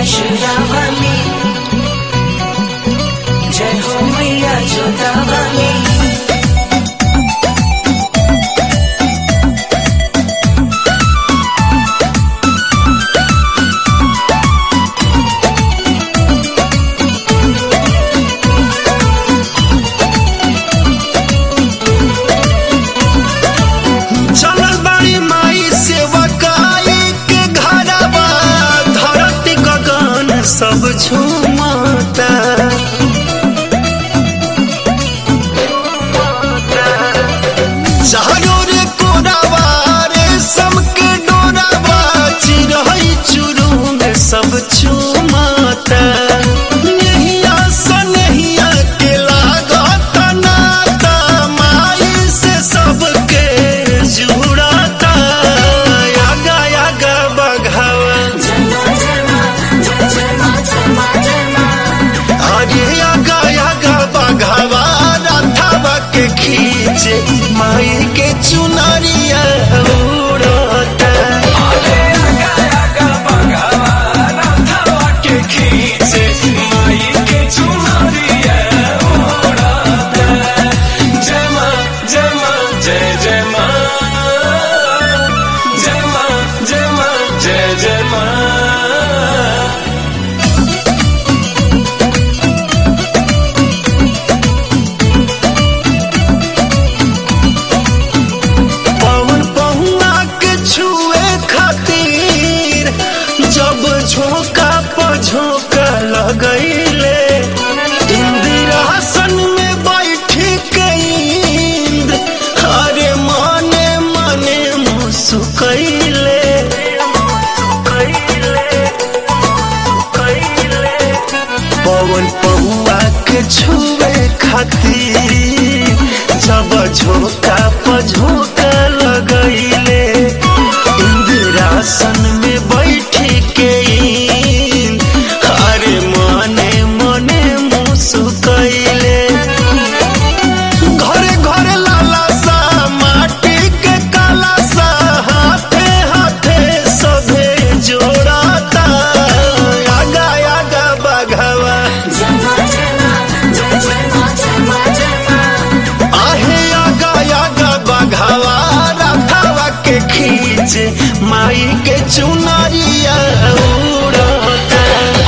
त्रिशूलावली जय हो मैया जोतावली चलल बाड़ी माई सेवकाई के घरवा धरती गगन सब झूमता चारों रे कोरावा रे समके डोरावा चिरहई चुरुम सब चूमता नहिया सनहिया के लागत नाता माई से सबके जुड़ता आगा आगा बघावा अरे आगा आगा बघावा रथावा के खींचे माई के चुनरिया उड़ता जय जय माँ जय माँ जय माँ जय जय माँ पवन पहुआ के छुए खातिर जब झोंका पर झोंका लगैले इंदिरासन में बैठी के इंद्र अरे मने मने मुस्कैले पवन पहुआ के छुए खातिर जब झोंका पर झोंका लगैले इंदिरासन में बैठी के इंद्र अरे मने मने मुस्कैले घरे घरे लाला सा माटी के काला सा हाथे हाथे सभे जोड़ाता आगा आगा बघवा आहे आगा आगा बघवा रथवा के खींचे माई के चुनरिया उड़ता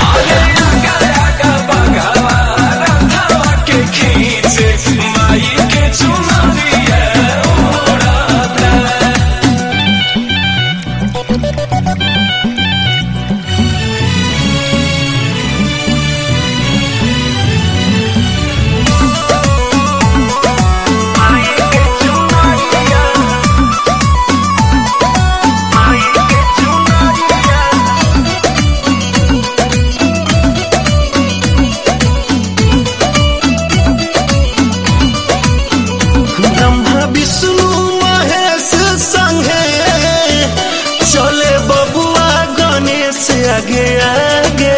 ब्रह्मा विष्णु महेश संगे चले बबुआ गणेश आगे आगे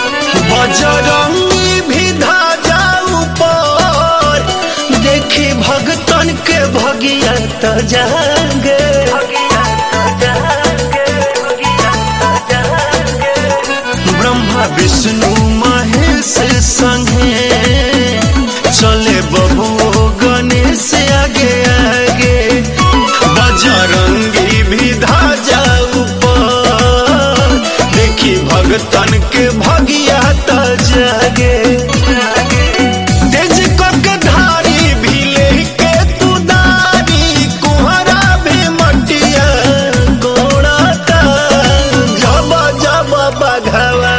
बजरंगी भी धाजा ऊपर देखी भगतन के भगिया त जागे ब्रह्मा विष्णु महेश संगे चले बबुओ गणेश आगे आगे बजरंगी भी धाजा ऊपर देखी भगतन के भगिया त जागे तेज कक धारी भी लेके तू दारी कुहरा भी मटिया गोड़ाता जब जब बघवा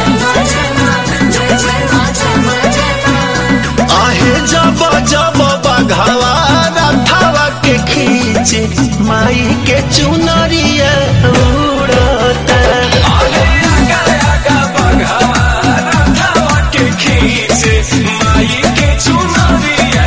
आहे जब जब बघवा रथवा के खींचे माई के चुनरिया उड़ता माई के चुनरिया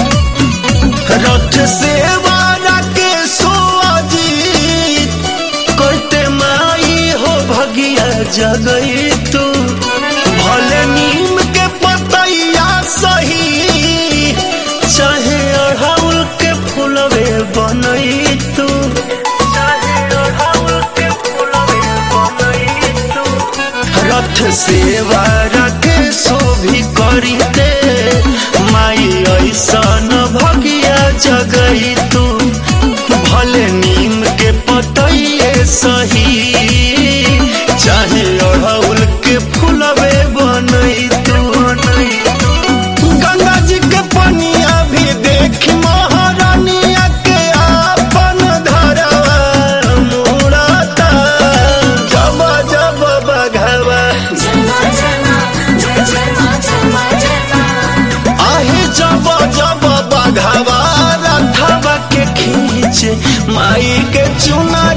रथ सेवा के सोअजीत जगई तू भले नीम के पतैया सही चाहे अढ़ाउल के फूलवे बनई तू चाहे अढ़ाउल के फूलवे बनई तू रथ सेवा रख शोभी करी दे माई ऐसन भगिया जगई तू भले नीम के पतइए सही चाहे अड़हुल के फूलवे बनई तू गंगा जी के पनिया भी देख महारानिया के आपन धरवा मुड़ता जब जब बघवा जमा जमा जय जमा जमा जमा आहे जब जब बघवा रथवा के खींच माई के चुनर